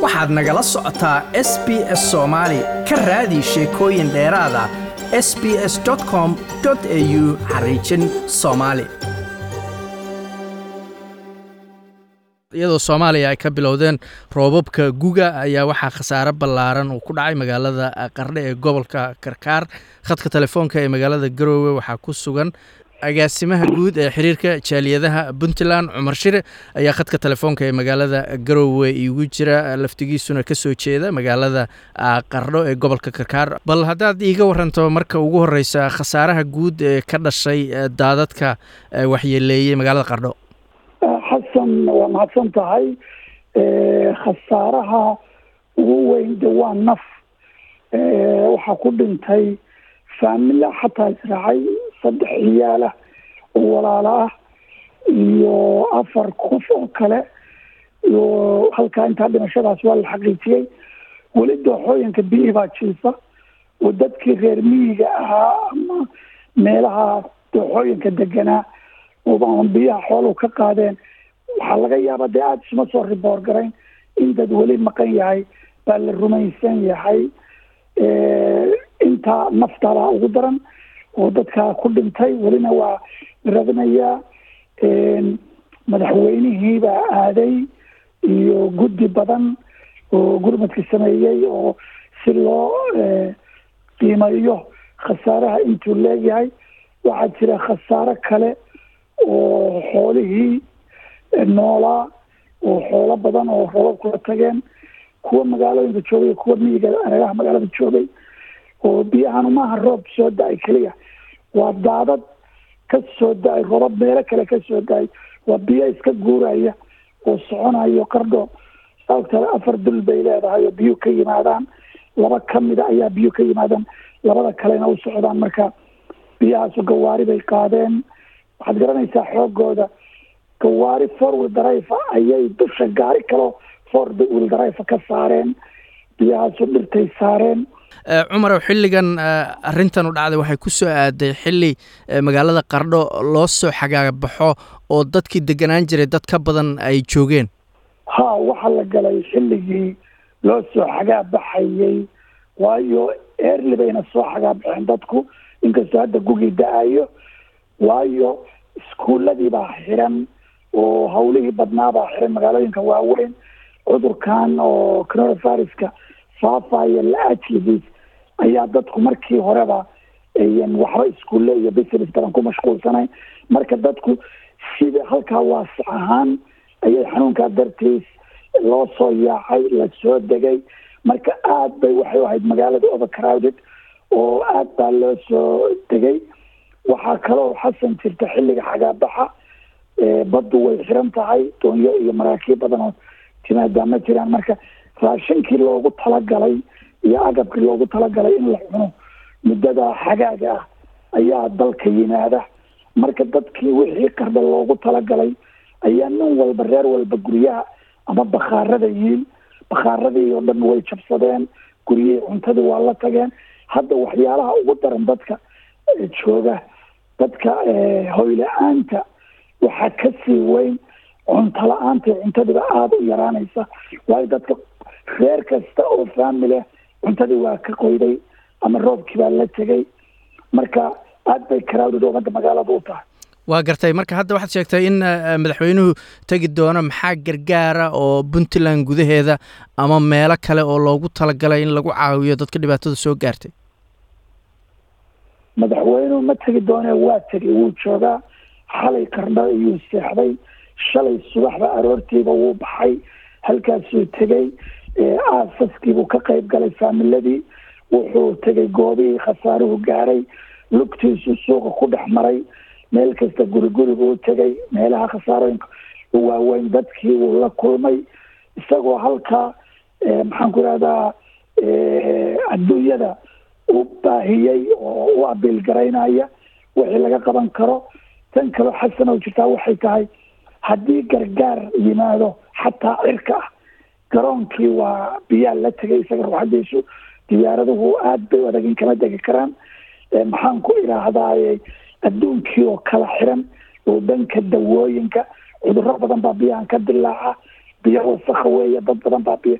waxaad nagala socotaa s b s soomaali ka raadi sheekooyin dheeraada s b s com au xariijin soomaali iyadoo soomaaliya ay ka bilowdeen roobabka guga ayaa waxaa khasaare ballaaran uu ku dhacay magaalada qardhe ee gobolka karkaar khadka telefoonka ee magaalada garoowe waxaa ku sugan agaasimaha guud ee xiriirka jaaliyadaha puntland cumar shire ayaa khadka telefoonka ee magaalada garoowe iigu jira laftigiisuna kasoo jeeda magaalada qardho ee gobolka karkaar bal haddaad iiga waranto marka ugu horeysa khasaaraha guud ee ka dhashay daadadka waxyeeleeyey magaalada qardho xasan waa mahadsan tahay khasaaraha ugu weyn de waa naf waxaa ku dhintay faamila xataa israacay saddex ciyaala oo walaalo ah iyo afar qof oo kale iyo halkaa intaa dhimashadaas waa la xaqiijiyey weli dooxooyinka biyi baa jiifa oo dadkii reer miyiga ahaa ama meelaha dooxooyinka deganaa oo biyaha xooluhu ka qaadeen waxaa laga yaaba dee aada isuma soo riboor garayn in dad weli maqan yahay baa la rumaysan yahay intaa naftaabaa ugu daran oo dadkaa ku dhintay welina waa radinayaa madaxweynihii baa aaday iyo guddi badan oo gurmadka sameeyey oo si loo qiimeeyo khasaaraha intuu leegyahay waxaa jira khasaaro kale oo xoolihii noolaa oo xoolo badan oo roobab kula tageen kuwa magaalooyinka joogay kuwa miyiga areeraha magaalada joogay oo biyahanu maaha roob soo da-ay keliya waa daadad ka soo da-ay roobab meelo kale ka soo da-ay waa biyo iska guuraya oo soconayo qardho saogtale afar dul bay leedahay oo biyuhu ka yimaadaan laba kamida ayaa biyuhu ka yimaadaan labada kalena u socdaan marka biyahaasu gawaari bay qaadeen waxaad garanaysaa xoogooda gawaari four wheel drive ayay dusha gaari kaloo four wheel drive ka saareen biyahaasu dhirtay saareen cumarow xilligan arrintan u dhacday waxay ku soo aaday xilli magaalada qardho loo soo xagaabaxo oo dadkii deganaan jiray dad ka badan ay joogeen ha waxaa la galay xilligii loo soo xagaabaxayey waayo eerli bayna soo xagaabaxeen dadku inkastoo hadda gugii da-ayo waayo iskuuladii baa xiran oo hawlihii badnaa baa xiran magaalooyinka waaweyn cudurkan oo coronaviruska faafaya la ajligiis ayaa dadku markii horeba ayan waxba iskuulle iyo business badan ku mashquulsanayn marka dadku sida halkaa waasac ahaan ayay xanuunkaa dartiis loo soo yaacay lasoo degay marka aad bay waxay ahayd magaalada overcrowded oo aad baa loo soo degay waxaa kaloo xasan jirta xilliga xagaabaxa baddu way xiran tahay doonyo iyo maraakiib badan oo timaadaa ma jiraan marka raashinkii loogu talagalay iyo agabkii loogu talagalay in la cuno muddada xagaaga ah ayaa dalka yimaada marka dadkii wixii qardha loogu talagalay ayaa nin walba reer walba guryaha ama bakhaarada yiin bakhaaradii oo dhan way jabsadeen guryihii cuntadii waa la tageen hadda waxyaalaha ugu daran dadka jooga dadka hoyla-aanta waxaa kasii weyn cunto la-aanta cuntadiiba aada u yaraanaysa waayo dadka reer kasta oo faamile cuntadii waa ka qoyday ama roobkii baa la tegay marka aad bay crowded umada magaalada u tahay waa gartay marka hadda waxaad sheegtay in madaxweynuhu tegi doono maxaa gargaara oo puntland gudaheeda ama meelo kale oo loogu talagalay in lagu caawiyo dadka dhibaatada soo gaartay madaxweynuhu ma tegi doone waa tegay wuu joogaa xalay qardho iyuu seexday shalay subaxba aroortiiba wuu baxay halkaasuu tegey aasaskiibuu ka qayb galay faamiladii wuxuu tegay goobihii khasaaruhu gaaray lugtiisu suuqa ku dhex maray meel kasta guri guri buu tegay meelaha khasaarooyinka waaweyn dadkii wuu la kulmay isagoo halkaa maxaan ku ihahdaa adduunyada u baahiyey oo u abiil garaynaya wixii laga qaban karo tan kaloo xasan oo jirtaa waxay tahay haddii gargaar yimaado xataa cirka ah garoonkii waa biyaa la tegay isaga ruuxadiisu diyaaraduhu aada bay adagin kama degi karaan maxaan ku idhaahdaaye adduunkii oo kala xiran oo dhanka dawooyinka cudurro badan baa biyahan ka dilaaca biyo wasakha weeye dad badan baa biyo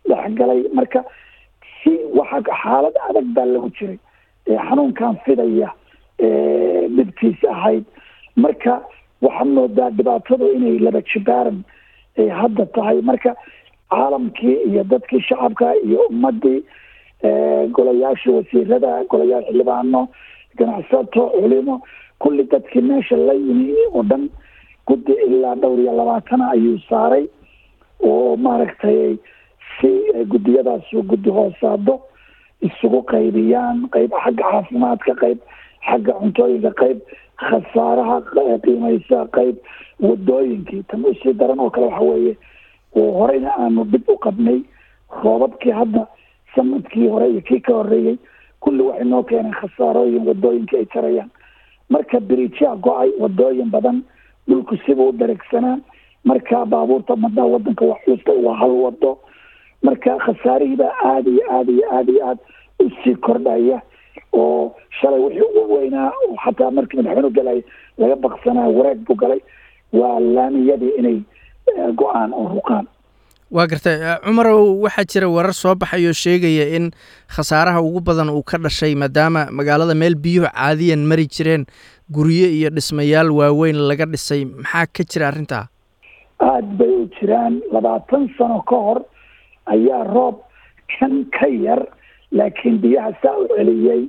dhexgalay marka si waxa xaalad adag baa lagu jiray xanuunkan fidaya dhibkiisa ahayd marka waxaad moodaa dhibaatadu inay laba jibaaran hadda tahay marka caalamkii iyo dadkii shacabka iyo ummadii golayaasha wasiirada golayaal xildhibaano ganacsato culimo kulli dadkii meesha la yimi oo dhan guddi ilaa dhowr iyo labaatana ayuu saaray oo maaragtay si guddiyadaasu guddi hoosaado isugu qaybiyaan qayb xagga caafimaadka qayb xagga cuntooyinka qayb khasaaraha qiimaysa qayb wadooyinkii tan usii daran oo kale waxa weeye oo horeyna aanu dhib u qabnay roobabkii hadda sanadkii hore iyo kii ka horeeyey kulli waxay noo keeneen khasaarooyin wadooyinkii ay jarayaan marka biriijyaa go-ay wadooyin badan dhulku sibuu u daregsanaa marka baabuurta madaa wadanka wax xuusta waa hal wado marka khasaarihiibaa aada iyo aada iyo aada iyo aada usii kordhaya oo shalay wixii ugu weynaa oo xataa markii madaxweynu galay laga baqsanaa wareeg buu galay waa laamiyadii inay go-aan oo ruqaan waa gartay cumarow waxaa jira warar soo baxayoo sheegaya in khasaaraha ugu badan uu ka dhashay maadaama magaalada meel biyuhu caadiyan mari jireen guryo iyo dhismayaal waaweyn laga dhisay maxaa ka jira arrintaa aada bay u jiraan labaatan sano ka hor ayaa roob kan ka yar laakiin biyaha saa u celiyey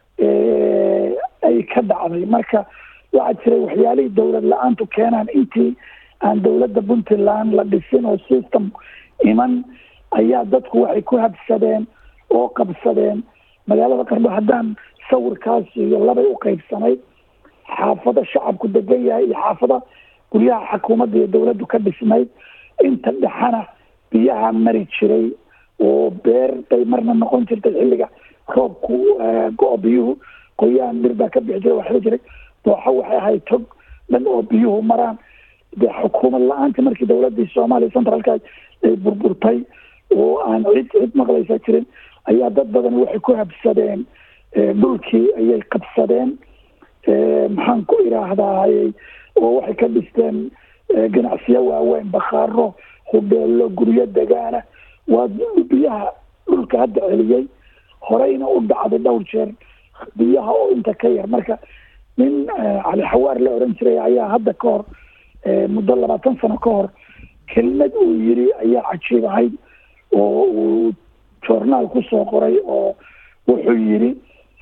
ay ka dhacday marka waxaa jiray waxyaalihii dowlad la-aantu keenaan intii aan dowladda puntland la dhisin oo system iman ayaa dadku waxay ku habsadeen oo qabsadeen magaalada qardho haddaan sawirkaas iyo labay u qaybsanayd xaafado shacabku degan yahay iyo xaafada guryaha xukuumadda iyo dowladdu ka dhisnayd inta dhexana biyaha mari jiray oo beer bay marna noqon jirtay xilliga roobku go- biyuhu qoyaan dhir baa ka bixi jiray waxba jiray dooxo waxay ahayd tog dhan oo biyuhu maraan dee xukuumad la-aantii markii dowladii soomaaliya centralka ay burburtay oo aan cid cid maqlaysa jirin ayaa dad badan waxay ku habsadeen dhulkii ayay qabsadeen maxaan ku idhaahdayy oo waxay ka dhisteen ganacsiyo waaweyn bakhaaro hudheelo guryo degaana waa biyaha dhulka hadda celiyey horeyna u dhacday dhowr jeer biyaha oo inta ka yar marka nin cali xawaar la oran jiray ayaa hadda ka hor muddo labaatan sano ka hor kelmad uu yiri ayaa cajiib ahayd oo uu journaal kusoo qoray oo wuxuu yiri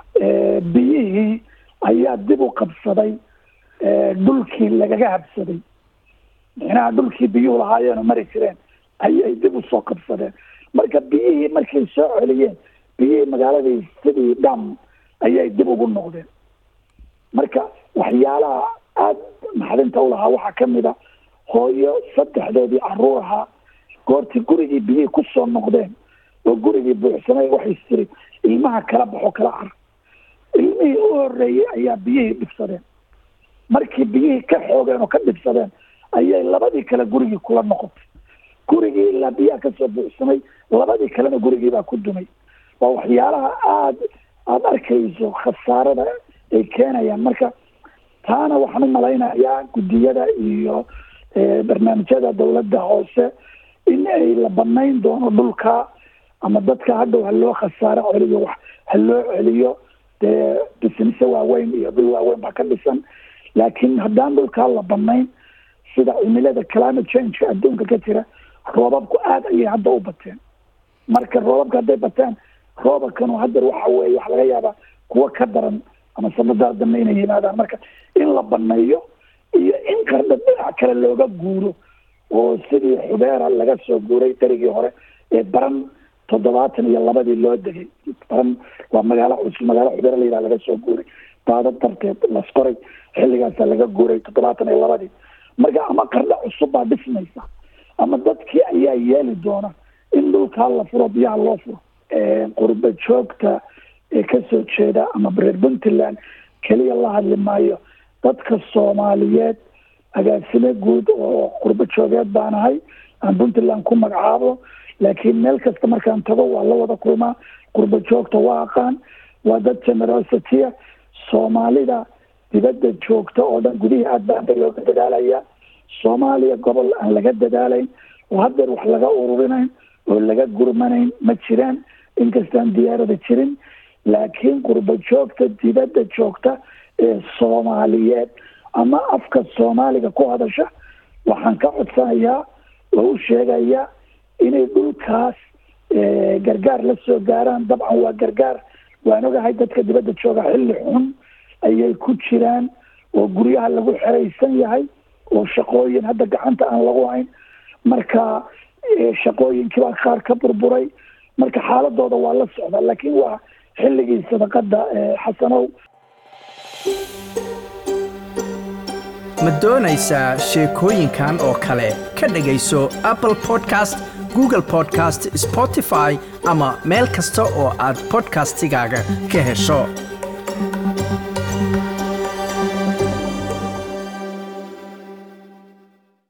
biyihii ayaa dib u qabsaday dhulkii lagaga habsaday micnaha dhulkii biyuhu lahaayeen oo mari jireen ayay dib usoo qabsadeen marka biyihii markay soo celiyeen biyihii magaaladii sidii dham ayay dib ugu noqdeen marka waxyaalaha aada maxdinta u lahaa waxaa kamid a hooyo saddexdoodii caruur ahaa goortii gurigii biyihii kusoo noqdeen oo gurigii buuxsamay waxay tiri ilmaha kala baxo kala car ilmihii u horeeyey ayaa biyihii dhibsadeen markii biyihii ka xoogeen oo ka dhibsadeen ayay labadii kale gurigii kula noqotay gurigii ilaa biyaha kasoo buuxsamay labadii kalena gurigii baa ku dumay waa waxyaalaha aada aada arkayso khasaarada ay keenayaan marka taana waxaan u malaynayaa guddiyada iyo barnaamijyada dowladda hoose in ay la banayn doono dhulka ama dadka hadhow ha loo khasaaro celiyo wax ha loo celiyo dee bisnise waaweyn iyo dhul waaweyn baa ka dhisan laakiin haddaan dhulkaa la banayn sida cimilada climate changeka adduunka ka jira roobabku aada ayay hadda u bateen marka roobabka hadday bateen roobabkanu haddeer waxa weeye waxa laga yaabaa kuwo ka daran ama sanadaa dambe inay yimaadaan marka in la baneeyo iyo in qardha dhinac kale looga guuro oo sidii xubeera laga soo guuray darigii hore ee baran toddobaatan iyo labadii loo degay baran waa magaalo cusub magaalo xubeera la yidhaha laga soo guuray daada darteed lasqoray xilligaasa laga guuray toddobaatan iyo labadii marka ama qardha cusub baa dhismaysa ama dadkii ayaa yeeli doona in dhulkaa la furo biyaha loo furo qurba joogta ee kasoo jeeda ama reer puntland keliya la hadli maayo dadka soomaaliyeed agaasime guud oo qurbo joogeed baan ahay aan puntland ku magacaabo laakiin meel kasta markaan tago waa la wada kulmaa qurbo joogta waa aqaan waa dad generositya soomaalida dibadda joogta oo dhan gudihii aad baan ba looga dadaalaya soomaaliya gobol aan laga dadaalayn oo haddeer wax laga ururinayn oo laga gurmanayn ma jiraan inkastaan diyaarada jirin laakiin qurbo joogta dibadda joogta ee soomaaliyeed ama afka soomaaliga ku hadasha waxaan ka codsanayaa oo u sheegayaa inay dhulkaas gargaar la soo gaaraan dabcan waa gargaar waan ogahay dadka dibadda jooga xilli xun ayay ku jiraan oo guryaha lagu xeraysan yahay oo shaqooyin hadda gacanta aan lagu hayn marka shaqooyinkii baa qaar ka burburay marka xaaladooda waa la socdaa laakiin waa xilligii sadaqada xasanow ma doonaysaa sheekooyinkan oo kale ka dhegayso apple podcast google podcast spotify ama meel kasta oo aad podcastigaaga ka hesho